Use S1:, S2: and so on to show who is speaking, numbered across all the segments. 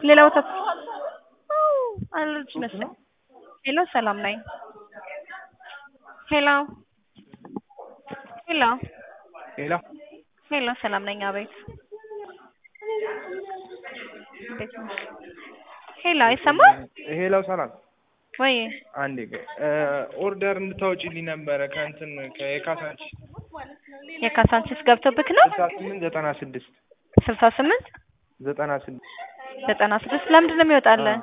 S1: ሌላ ቦታ አለች መሰለኝ። ሄሎ ሰላም ነኝ። ሄሎ ሄሎ
S2: ሄሎ
S1: ሄሎ ሰላም ነኝ። አቤት እንዴት ነሽ? ሄሎ አይሰማም
S2: ሄሎ ሰላም
S1: ወይ?
S2: አንዴ ቆይ ኦርደር እንድታወጪልኝ ነበረ ከእንትን ከየካሳንች
S1: የካሳንቺስ ገብቶብክ ነው?
S2: ስልሳ ስምንት ዘጠና ስድስት
S1: ስልሳ ስምንት
S2: ዘጠና ስድስት
S1: ዘጠና ስድስት ለምንድን ነው የሚወጣልህ?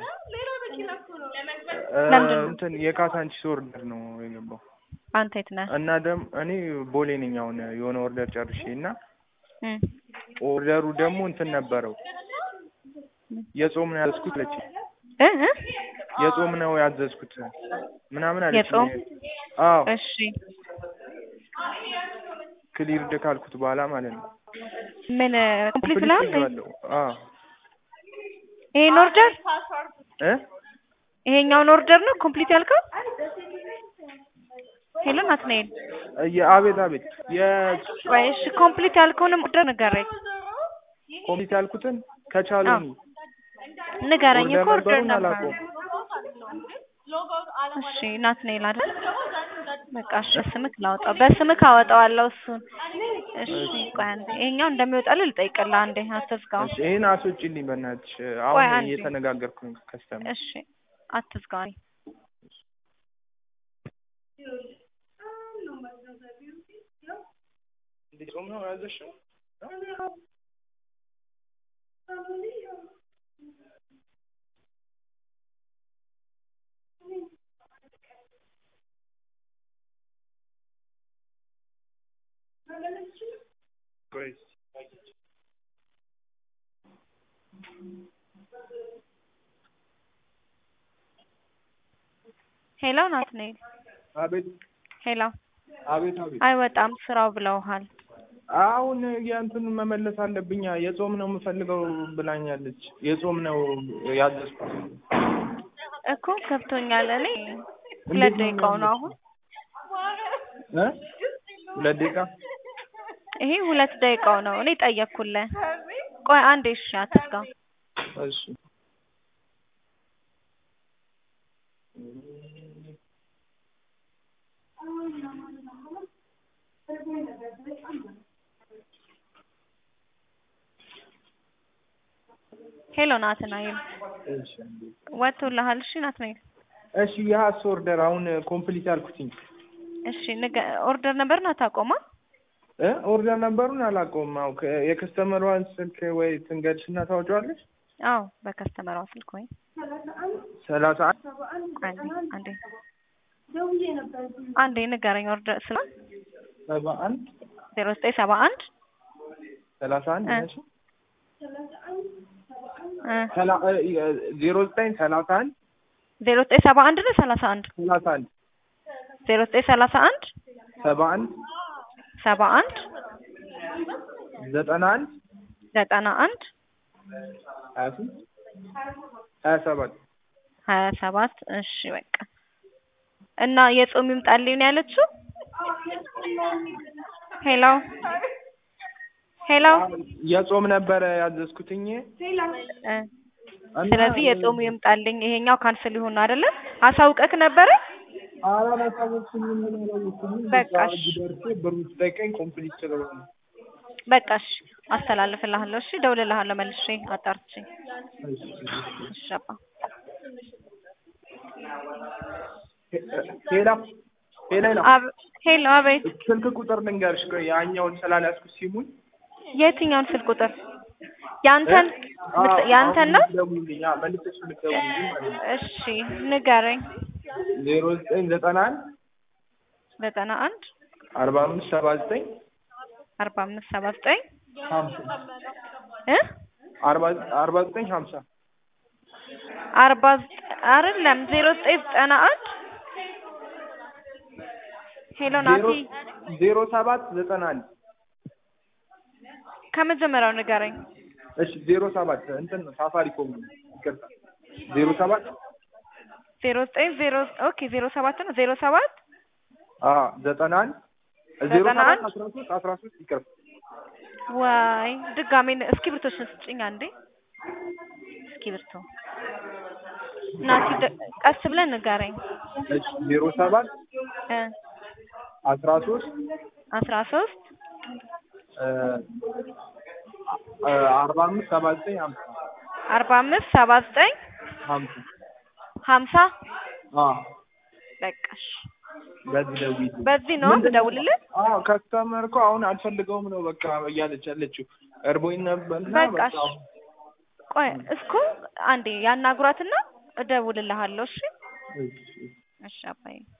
S1: ለምንድን ነው?
S2: እንትን የካሳንቺስ ኦርደር ነው የገባው
S1: አንተ የት ነህ?
S2: እና ደግሞ እኔ ቦሌ ነኝ አሁን የሆነ ኦርደር ጨርሼ እና
S1: እም
S2: ኦርደሩ ደግሞ እንትን ነበረው የጾም ነው ያዘዝኩት አለችኝ።
S1: እ እ
S2: የጾም ነው ያዘዝኩት ምናምን አለችኝ።
S1: የጾም?
S2: አዎ
S1: እሺ
S2: ክሊርድ ካልኩት በኋላ ማለት ነው።
S1: ምን ኮምፕሊት ነው እንዴ?
S2: ብያለሁ። አዎ
S1: ይሄን ኦርደር
S2: እ
S1: ይሄኛውን ኦርደር ነው ኮምፕሊት ያልከው? ሄሎ ናትናኤል
S2: የአቤት አቤት
S1: ቆይ እሺ ኮምፕሊት ያልከውንም ኦርደር ንገረኝ
S2: የኮሚቴ ያልኩትን ከቻሉኝ
S1: ንገረኝ እኮ ኦርደር
S2: ነበሩን
S1: ነበር
S2: አላውቀውም።
S1: እሺ ናትናኤል አይደል በቃ እሺ በስምክ ላውጣው በስምክ አወጣዋለሁ እሱን እሺ ቆይ አንዴ ይሄኛው እንደሚወጣልህ ልጠይቅልህ አንዴ አትዝጋው
S2: እሺ ይሄን አስወጪልኝ በእናትሽ
S1: ቆይ
S2: አሁን
S1: አንዴ።
S2: እየተነጋገርኩኝ ከስተመር
S1: እሺ አትዝጋው እኔ
S2: እንዴ ጾም ነው ያዘሽው? ቆይ
S1: ሄሎ ናትናኤል
S2: አቤት
S1: ሄሎ
S2: አቤት አቤት
S1: አይወጣም ስራው ብለውሃል
S2: አሁን የእንትኑን መመለስ አለብኛ የጾም ነው የምፈልገው ብላኛለች። የጾም ነው ያዘዝኩት።
S1: እኮ ገብቶኛል እኔ ሁለት
S2: እንዴት ነው
S1: ደቂቃው ነው አሁን
S2: እ ሁለት ደቂቃ
S1: ይሄ ሁለት ደቂቃው ነው እኔ ጠየቅኩልህ ቆይ አንዴ እሺ አትዝጋው
S2: እሺ
S1: ሄሎ ናትናኤል
S2: እሺ
S1: ወጥቶልሃል እሺ ናትናኤል
S2: እሺ የሀስ ኦርደር አሁን ኮምፕሊት አልኩትኝ
S1: እሺ ንገ ኦርደር ነበር ና ታቆማ
S2: እ ኦርደር ነበሩን አላውቀውም። አዎ ከ- የከስተመሯን ስልክ ወይ ትንገድሽና ታወጪዋለሽ።
S1: አዎ በከስተመሯ ስልክ ወይ
S2: ሰላሳ አንድ
S1: አንዴ አንዴ አንዴ ንገረኝ ኦርደር ስለ
S2: ሰባ አንድ
S1: ዜሮ ዘጠኝ ሰባ አንድ
S2: ሰላሳ አንድ
S1: እ
S2: ነሽ
S1: እ
S2: ሰላ- እ- እ- ዜሮ ዘጠኝ ሰላሳ አንድ
S1: ዜሮ ዘጠኝ ሰባ አንድ ነው ሰላሳ አንድ
S2: ሰላሳ አንድ
S1: ዜሮ ዘጠኝ ሰላሳ አንድ
S2: ሰባ አንድ
S1: ሰባ አንድ
S2: ዘጠና አንድ
S1: ዘጠና አንድ
S2: ሀያ ስንት ሀያ ሰባት
S1: ሀያ ሰባት እሺ በቃ እና የጾም ይምጣልኝ ነው ያለችው ሄሎ ሄሎ
S2: የጾም ነበረ ያዘዝኩትኝ
S1: እ
S2: እና
S1: ስለዚህ የጾሙ ይምጣልኝ ይሄኛው ካንስል ይሁን ነው አይደለ አሳውቀክ ነበረ
S2: አላላሳወቅኩኝም ምን አላወቅኩኝም
S1: በቃ
S2: በቃ
S1: እሺ።
S2: ደርሶ ብሩ ስጠይቀኝ ኮምፕሊት ስለሆነ
S1: በቃ እሺ አስተላልፍልሃለሁ እሺ እደውልልሃለሁ መልሼ አጣርቼ እሺ አባ
S2: ሄላ ሄላ
S1: አብ- ሄሎ አቤት
S2: ስልክ ቁጥር ልንገርሽ ቆይ ያኛውን ስላልያዝኩት ሲሙኝ
S1: የትኛውን ስልክ ቁጥር ያንተን ምት- ያንተን ነው
S2: ደውልልኝ መልሰሽ ልትደውልልኝ ማለት ነው
S1: እሺ ንገረኝ
S2: ዜሮ ዘጠኝ ዘጠና አንድ
S1: ዘጠና አንድ
S2: አርባ አምስት ሰባ ዘጠኝ
S1: አርባ አምስት ሰባ ዘጠኝ
S2: ሀምሳ
S1: እ
S2: አርባ አርባ ዘጠኝ ሀምሳ
S1: አርባ ዘጠኝ አይደለም ዜሮ ዘጠኝ ዘጠና አንድ ሄሎ ናቲ
S2: ዜሮ ሰባት ዘጠና አንድ
S1: ከመጀመሪያው ንገረኝ
S2: እሺ ዜሮ ሰባት እንትን ነው ሳፋሪኮም ነው ይቅርታ ዜሮ ሰባት
S1: ዜሮ ዘጠኝ ዜሮ ኦኬ ዜሮ ሰባት ነው ዜሮ ሰባት
S2: አ ዘጠና አንድ ዜሮ
S1: ዘጠና
S2: ሰባት
S1: አንድ
S2: አስራ ሶስት አስራ ሶስት ይቅርታ
S1: ዋይ ድጋሜ እስክሪብቶሽን ስጭኝ አንዴ እስኪ እስክሪብቶ ናቲ ደ- ቀስ ብለህ ንገረኝ
S2: እሺ ዜሮ ሰባት
S1: እ
S2: አስራ ሶስት
S1: አስራ ሶስት
S2: አርባ አምስት ሰባ ዘጠኝ ሀምሳ
S1: አርባ አምስት ሰባ ዘጠኝ
S2: ሀምሳ
S1: ሀምሳ
S2: አዎ
S1: በቃ እሺ
S2: በዚህ ደውዪ
S1: በዚህ ነው የምደውልልህ
S2: አዎ ከስተመር እኮ አሁን አልፈልገውም ነው በቃ እያለች ያለችው እርቦኝ ነበርና
S1: በቃ እሺ ቆይ እስኩ አንዴ ያናግሯትና እደውልልሃለሁ እሺ
S2: እሺ
S1: እሺ አባዬ